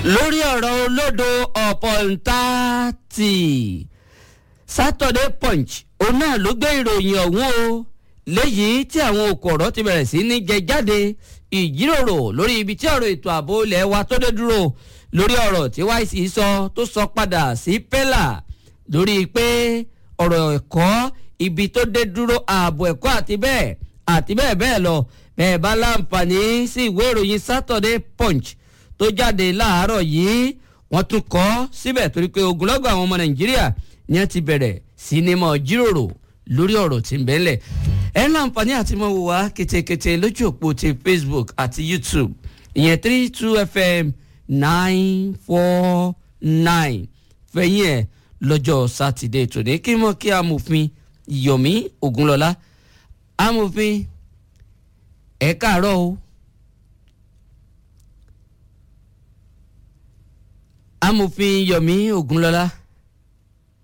lórí ọ̀rọ̀ olódo ọ̀pọ̀ntàtì Saturday Punch òun náà ló gbé ìròyìn ọ̀hún o léyìí tí àwọn òkòrò ti bẹ̀rẹ̀ sí ní jẹ jáde ìjíròrò lórí ibi tí ọ̀rọ̀ ètò ààbò ilẹ̀ wa tó dé dúró lórí ọ̀rọ̀ tí YC sọ tó sọ padà sí pẹ́là lórí pé ọ̀rọ̀ ẹ̀kọ́ ibi tó dé dúró ààbò ẹ̀kọ́ àti bẹ́ẹ̀ àti bẹ́ẹ̀ bẹ́ẹ̀ lọ bẹ́ẹ̀ bá láǹfààní sí ìwé ìròyìn Saturday Punch tó jáde láàárọ̀ yìí wọ́n tún kọ síbẹ̀ torí pé ogunlọ́gọ̀ àwọn ọmọ Nàìjíríà ni wọ́n ti bẹ̀rẹ̀ sí ní mọ̀ jíròrò lórí ọ̀rọ̀ tí ń bẹ́lẹ̀ ẹ láǹfààní àti mọ̀ wò wá ketekete lójú òpó ti Facebook àti YouTube ìyẹn three two FM nine four nine fẹ̀yìn ẹ̀ lọ́jọ́ sátidé tòní kí mọ̀ kí amòfin Yomi Ogunlọ́lá amòfin ẹ káàárọ̀ o. amòfin Yomi Ogunlọ́lá